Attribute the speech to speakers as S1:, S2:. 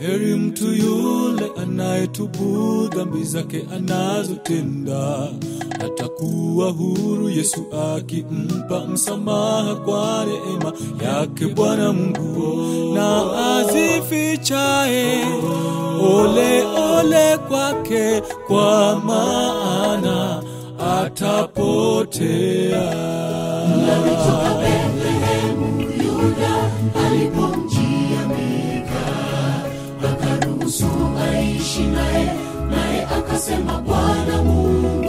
S1: heri mtu yule anayetubu dhambi zake anazotenda atakuwa huru yesu akimpa msamaha kwa neema yake bwana mungu na azifichae ole ole kwake kwa maana atapotea
S2: alitoka Bethlehemu Yuda alipomjia Mika, akaruhusu aishi naye, naye akasema Bwana Mungu